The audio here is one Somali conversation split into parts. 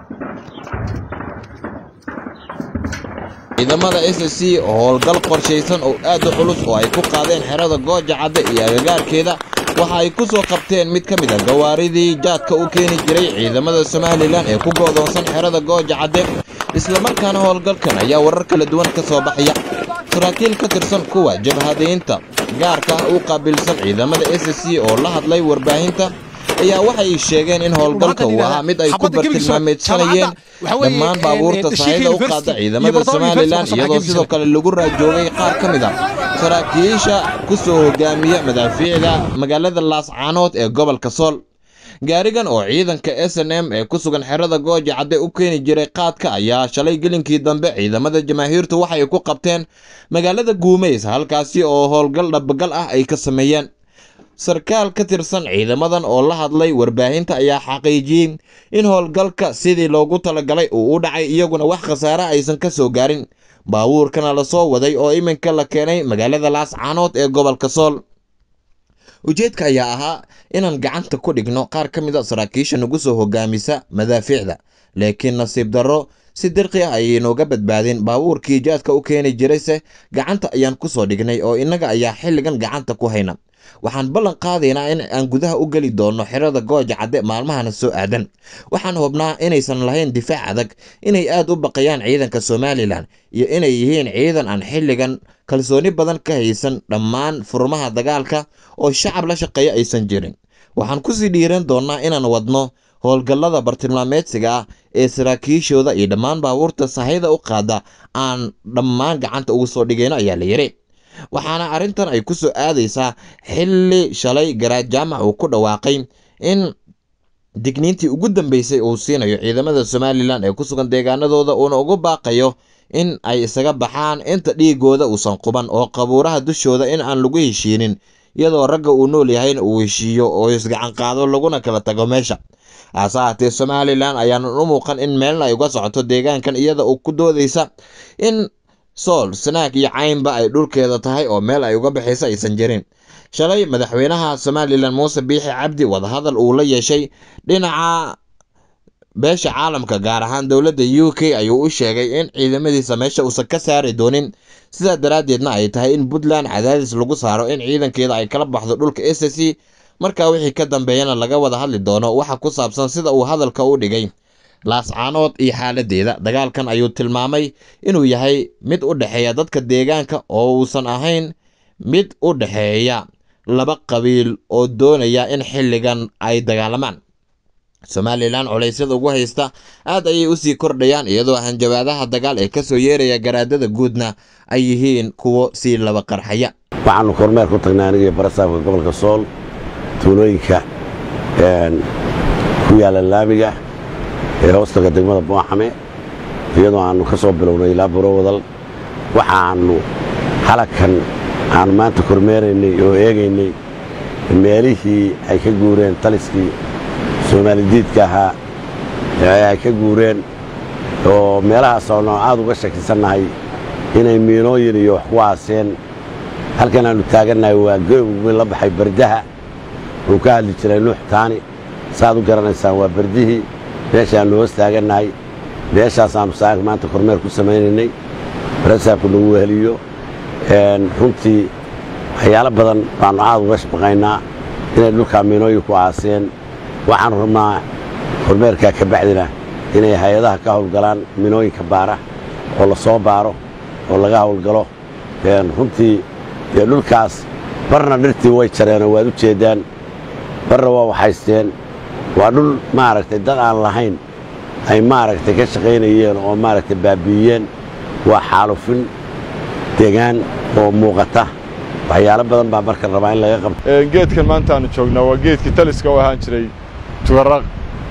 ciidamada s c oo howlgal qorshaysan oo aad u culus oo ay ku qaadeen xerada gooja cadde iyo agagaarkeeda waxa ay ku soo qabteen mid ka mid a gawaaridii jaadka u keeni jiray ciidamada somalilan ee ku goodoonsan xerada gooja cadde islamarkaana howlgalkan ayaa warar kala duwan ka soo baxaya saraakiil ka tirsan kuwa jabhadaynta gaarka ah u qaabilsan ciidamada s c oo la hadlay warbaahinta ayaa waxay sheegeen in howlgalka uu ahaa mid ay ku bartilmaameedsanayeen dhammaan baabuurta sahayda u qaada ciidamada somalilan iyadoo sidoo kale lagu raajoogay qaar ka mid a saraakiisha ku soo hogaamiya madaafiicda magaalada laascaanood ee gobolka sool gaarigan oo ciidanka s n m ee ku sugan xerada gooja cadde u keeni jiray qaadka ayaa shalay gelinkii dambe ciidamada jamaahiirtu waxay ku qabteen magaalada guumays halkaasi oo howlgal dhabagal ah ay ka sameeyeen sarkaal ka tirsan ciidamadan oo la hadlay warbaahinta ayaa xaqiijiyey in howlgalka sidii loogu talagalay uu u dhacay iyaguna wax khasaare aysan ka soo gaarin baabuurkana la soo waday oo iminka la keenay magaalada laascaanood ee gobolka sool ujeedka ayaa ahaa inaan gacanta ku dhigno qaar ka mid a saraakiisha nagu soo hogaamisa madaafiicda laakiin nasiib darro si dirqi ah ayay nooga badbaadeen baabuurkii jaadka u keeni jirayse gacanta ayaan ku soo dhignay oo innaga ayaa xilligan gacanta ku hayna waxaan ballan qaadaynaa in aan gudaha u geli doonno xerada gooja cadde maalmahana soo aadan waxaan hubnaa inaysan lahayn difaac adag inay aad u baqayaan ciidanka somalilan iyo inay yihiin ciidan aan xilligan kalsooni badan ka haysan dhammaan furmaha dagaalka oo shacab la shaqeeya aysan jirin waxaan kusii dhiiran doonnaa inaan wadno howlgallada bartilmaameedsiga ah ee saraakiishooda iyo dhammaan baabuurta sahayda u qaada aan dhammaan gacanta ugu soo dhigayno ayaa la yidhi waxaana arrintan ay ku soo aadaysaa xilli shalay garaad jaamac uu ku dhawaaqay in digniintii ugu dambeysay uu siinayo ciidamada somalilan ee ku sugan deegaanadooda uuna ugu baaqayo in ay isaga baxaan inta dhiigooda uusan quban oo qabuuraha dushooda in aan lagu heshiinin iyadoo ragga uu nool yahayna uu heshiiyo oo isgacan qaado laguna kala tago meesha hase haatee somalilan ayaanan u muuqan in meelna ay uga socoto deegaankan iyada oo ku doodaysa in sool sanaag iyo caynba ay dhulkeeda tahay oo meel ay uga baxaysa aysan jirin shalay madaxweynaha somalilan muuse biixi cabdi wadahadal uu la yeeshay dhinaca beesha caalamka gaar ahaan dowladda u k ayuu u sheegay in ciidamadiisa meesha uusan ka saari doonin sidaa daraaddeedna ay tahay in puntland cadaadis lagu saaro in ciidankeeda ay kala baxdo dhulka s c markaa wixii ka dambeeyana laga wada hadli doono waxa ku saabsan sida uu hadalka u dhigay laascaanood iyo xaaladeeda dagaalkan ayuu tilmaamay inuu yahay mid u dhexeeya dadka deegaanka oo uusan ahayn mid u dhexeeya laba qabiil oo doonaya in xilligan ay dagaalamaan somalilan culaysyada ugu haysta aad ayay usii kordhayaan iyadoo hanjabaadaha dagaal ee kasoo yeeraya garaadada guudna ay yihiin kuwo sii laba qarxaya waxaanu kormeer ku tagnay anigii barasaabka gobolka sool tuulooyinka ku yaalla laamiga ee hoostaga degmada booxame iyadoo aannu ka soo bilownay ilaa burowadal waxaannu halakan aannu maanta kormeeraynay oo eegaynay meelihii ay ka guureen taliskii soomaalidiidka ahaa ee ay ka guureen oo meelahaas oonu aad uga shakisannahay inay miinooyin iyo wax ku aaseen halkan aannu taagannahay waa gomi la baxay bardaha uu ka hadli jiray nuux taani saaad u garanaysaan waa bardihii meeshaannu hoos taagannahay meeshaasaannu saaka maanta kormeer ku samaynaynay barasaabku nagu weheliyo runtii waxyaalo badan baannu aad uga shbaqaynaa inay dhulkaa miinooyin ku aaseen waxaannu rabnaa kormeerkaa ka bacdina inay hay-adaha ka hawlgalaan miinooyinka baara oo la soo baaro oo laga hawlgalo runtii dee dhulkaas barna dhirtii way jareenoo waad u jeeddaan barna waa waxaysteen waa dhul maaragtay dad aan lahayn ay maaragtay ka shaqaynayeen oo maaragtay baabi'iyeen waa xaalufin degaan oo muuqata waxyaalo badan baa marka rabaa in laga qabto geedkan maanta aanu joognaa waa geedkii taliska u ahaan jiray tugaraq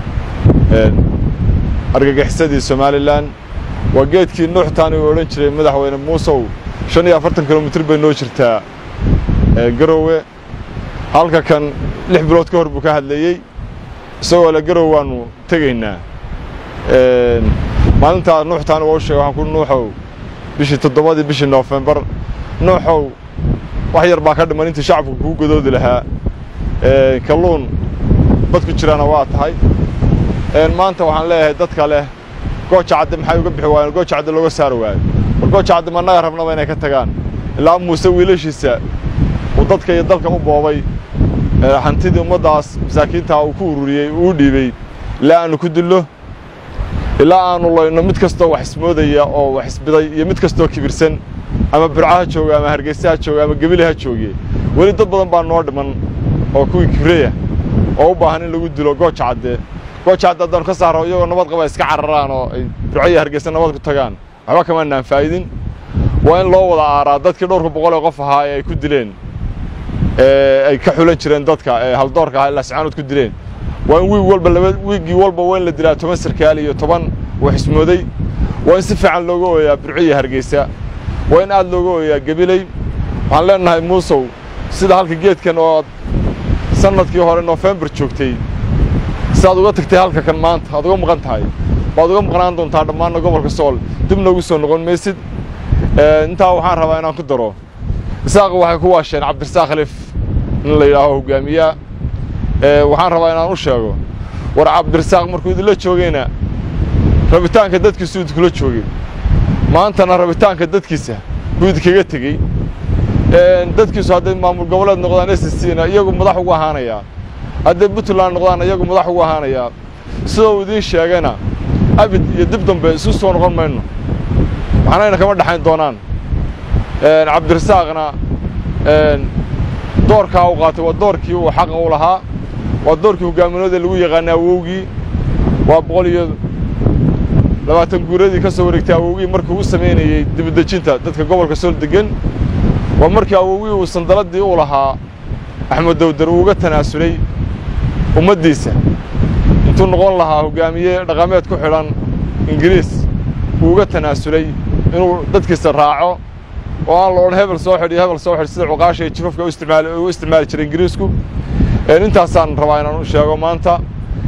argagixisadii somalilan waa geedkii nuuxtaani uu odhan jiray madaxweyne muusow shan iyo afartan kilomitir bay noo jirtaa garowe halka kan lix bilood ka hor buu ka hadlayey isagoo le garowe waannu tegaynaa maalintaa nuuxtaani waa u sheegay waxaan ku nuuxow bishii toddobadii bishii noofembar nuuxow wax yar baa ka dhiman intii shacabku kuu godoodi lahaa kalluun badku jiraana waa tahay maanta waxaan leeyahay dadka leh gooja cadde maxay uga bixi waayeen gooja cadde looga saari waayo war gooja cadde mannaga rabnaba inay ka tagaan ilaa muuse wiilashiisa uu dadka iyo dalka u boobay hantidii ummaddaas masaakiintaa uu ku ururiyey uu u dhiibey ilaa aannu ku dillo ilaa aannu layno mid kastoo wax ismoodaya oo wax isbiday iyo mid kastoo kibirsan ama burca ha jooga ama hargeysa ha jooga ama gebile ha joogiye weli dad badan baa noo dhiman oo kuwii kibraya oo u baahan in lagu dilo gooja cadde gooja cadde haddaanu ka saaro iyagoo nabad qaba iska cararaan oo ay burco iyo hargeysa nabad ku tagaan waxba kamaanaan faa'idin waa in loo wada aaraa dadkii dhowrka boqol ee qof ahaa ee ay ku dileen ay ka xulan jireen dadka ee haldoorka ahaa ilaa sicaanood ku dileen waa in wiig walba laba wiiggii walba waa in la dilaa toban sarkaal iyo toban wax ismooday waa in si fiican looga ooyaa burco iyo hargeysa waa in aad looga ooyaa gebiley waxaan leenahay muusow sida halka geedkan oo sannadkii hore noofembar joogtay si aad uga tagtay halka kan maanta aad uga maqan tahay waad uga maqnaan doontaa dhammaanna gobolka sool dib noogu soo noqon maysid intaa waxaan rabaa inaan ku daro isaaq waxay ku waasheen cabdirasaaq khaliif in la yidhaaho hogaamiyaa waxaan rabaa inaan u sheego war cabdirasaaq markuu idinla joogayna rabitaanka dadkiisu idinkula joogay maantana rabitaanka dadkiisa buu idinkaga tegey dadkiisu hadday maamul goboleed noqdaan s c na iyagu madax ugu ahaanayaa hadday puntland noqdaan iyagu madax ugu ahaanayaa sidoo uu idiin sheegayna abid iyo dib dambe isu soo noqon mayno waxnayna kama dhexayn doonaan cabdirasaaqna doorkaa u qaatay waa doorkii uu xaqa u lahaa waa doorkii hoggaaminooda lagu yaqaanay awowgii waa boqol iyo labaatan guuradii ka soo wareegtay awowgii markii u samaynayey dibadejinta dadka gobolka sool deggan waa markii awowgii uu sandaladii u lahaa axmed dawdar uu uga tanaasulay ummaddiisa intuu noqon lahaa hoggaamiye dhaqameed ku xidhan ingiriis uu uga tanaasulay inuu dadkiisa raaco oo aan la odhan hebel soo xidh iyo hebel soo xidh sida cuqaasha iyo jifafka u isticmaali jiray ingiriisku intaasaan rabaa inaan u sheego maanta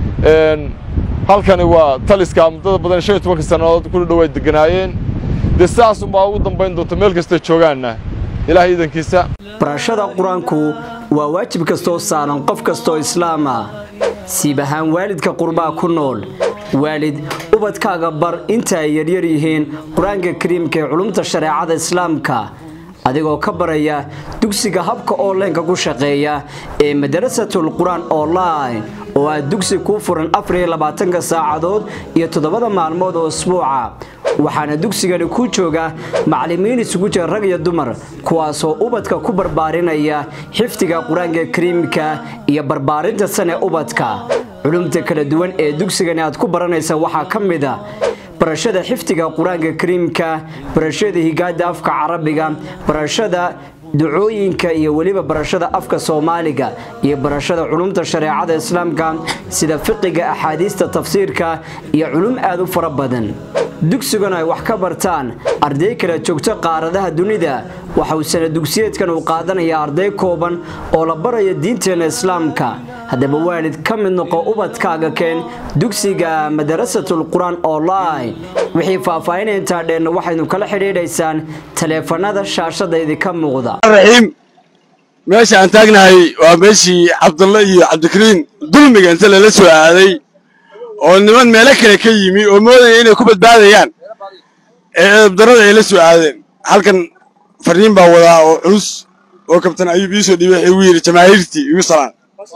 halkani waa taliska muddada badan shan iyo tobanka sannadood ku dhow ay degganaayeen dee sidaas unbaa ugu dambayn doonta meel kastay joogaanna ilaah iidankiisa barashada qur-aanku waa waajib kastoo saaran qof kastoo islaama siib ahaan waalidka qurbaa ku nool waalid ubadkaaga bar inta ay yaryar yihiin qur-aanka kariimka ee culumta shareecada islaamka adigoo ka baraya dugsiga habka onlineka ku shaqeeya ee madarasatul qur-aan online oo ah dugsi kuu furan afariyo labaatanka saacadood iyo toddobada maalmood oo isbuuca waxaana dugsigani ku jooga macallimiin isugu jira rag iyo dumar kuwaasoo ubadka ku barbaarinaya xifdiga qur-aanka kariimka iyo barbaarinta sane ubadka culumta kala duwan ee dugsigani aad ku baranaysa waxaa ka mid a barashada xifdiga qur-aanka kariimka barashada higaada afka carabiga barashada ducooyinka iyo weliba barashada afka soomaaliga iyo barashada culumta shareecada islaamka sida fiqiga axaadiista tafsiirka iyo culum aad u fara badan dugsiguna ay wax ka bartaan arday kala joogto qaaradaha dunida waxa uu sana dugsiyeedkan uu qaadanayaa arday kooban oo la baraya diinteena islaamka haddaba waalid ka mid noqo ubadkaaga keen dugsiga madarasatul qur-aan online wixii faahfaahinaya intaa dheenna waxaynu kala xidhiidhaysaan taleefanada shaashada idinka muuqda raxiim meesha aan taagnahay waa meeshii cabdulla iyo cabdikariin dulmiga inta lala soo aaday oo niman meelo kale ka yimi oo moodaya inay ku badbaadayaan ee eebdarrada ay la soo aadeen halkan fariin baa wadaa oo culus oo kabtan ayuub iisoo dhiibay waxay ugu yidhi jamaahiirtii igu salaan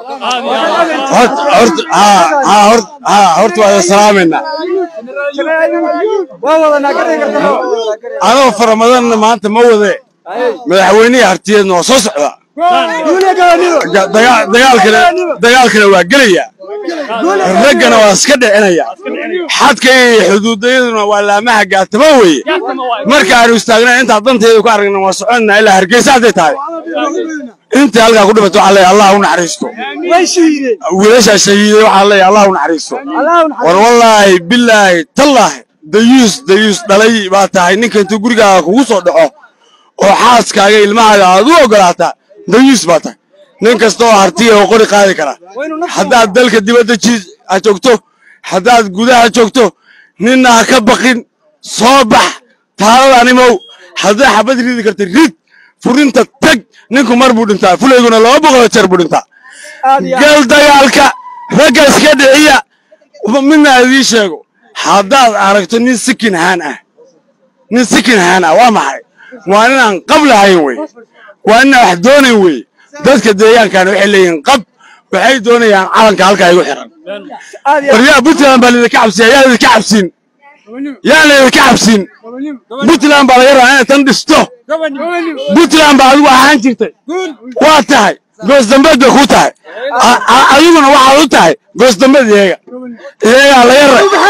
horta waa salaamaynaa anoo faramadanna maanta ma wade madaxweynihii hartiyeedna waa soo socdaa dagaalkana waa gelaya raggana waa iska dhicinaya xadka iyo xuduudayaduna waa laamaha gaatama weeye markaanu istaagna intaa danteeda ku aragna waa soconna ilaa hargeysa hadday tahay intii halkaa ku dhimato waxaa leeyahay allah u naxariisto wiilashaa shahiiday waxaa leeyahay allah u naxariisto war wallaahi bilaahi tallaahi dayuus dayuus dhalay baa tahay ninka intuu gurigaaga kugu soo dhaco oo xaaskaaga ilmahaaga aad u ogolaataa dayuus baa tahay nin kasta oo hartiya oo qori qaadi kara haddaad dalka dibadda ha joogto haddaad gudaha joogto ninna ha ka baqin soo bax taaladaniimow haddaa xabad ridi karta rid furinta tag ninku mar buu dhintaa fulayguna laba boqoloo jeer buu dhintaa gal dagaalka ragga iska dhiciya midna idii sheego haddaad aragto nin sikin haan ah nin sikin haan ah waa maxay waa ninaan qab lahayn wey waa ninaan wax doonayn wey dadka deegaankan waxay leeyihiin qab waxay doonayaan calanka halkaa igu xiran waryaa puntland baa laydinka cabsiya yaa laydinka cabsin yaa laydinka cabsin puntland baa laga rabaa inay tan dhisto puntland baa adigu ahaan jirtay waa tahay goos dambeed bay ku tahay A- a- adiguna waxaad u tahay goos dambeed iyaga iyagaa laga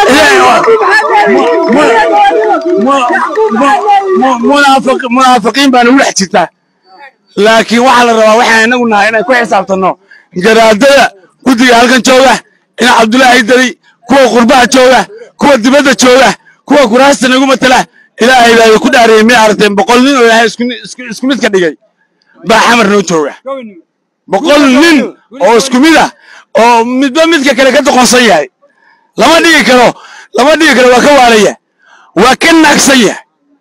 ra munaafiqiin baa nagu dhex jirtaa laakiin waxaa la rabaa waxaan inagu nahay inay ku xisaabtanno garaadada guddiga halkan jooga ina cabdulaahi dali kuwa qurbaha jooga kuwa dibadda jooga kuwa kuraasta nagu matala ilaahay baa ku dhaariyey miyay aragteen boqol nin oo ilaahay isku isku- isku mid ka dhigay baa xamar noo jooga boqol nin oo isku mid ah oo midba midka kale ka doqonsan yahay lama dhigi karo lama dhigi karo waa ka waalaya waa ka naagsan yahay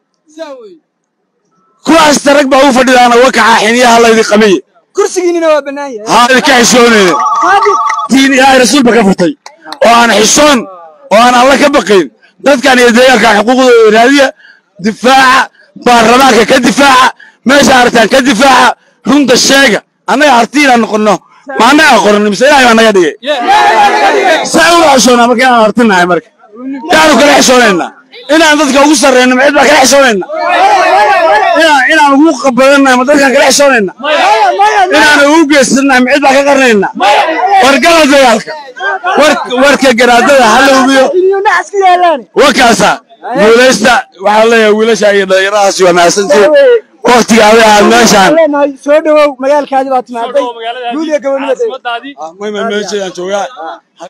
kuwaasta rag baa u fadhidaana wa kaxaa xiniyaha laydi qabiye kursigiinina waa bannaan yahay haa idinka xishoonayne diin ilaahay rasuulba ka furtay oo aan xishoon oo aan alla ka baqayn dadkan iyo deegaanka xuquuqdooda raadiya difaaca baarlamaanka ka difaaca meesha aragtaan ka difaaca runta sheega annaga harti inaan noqonno ma annaga qoran mise ilaahay baa naga dhigay saa ula xishoonaa marka inaan hartinahay marka yaanu kala xishoonaynaa inaan dadka ugu sarreyno macid baa kala xishoonaynaa inaan inaan ugu qabadannahay ma dadkaan kala xishoonaynaa inaan ugu geysanahay macid baa ka qarnaynaa wargala dagaalka war- warka garaadada ha la hubiyo warkaasa guulaysta waxaan leeyahay wiilasha iyo dhalinyaradaasi waa mahadsantihiin waktiga aday aad meeshaan soo dhawow magaalkaadi baa timaaday guud iyo gobonimada meeshaan joogaa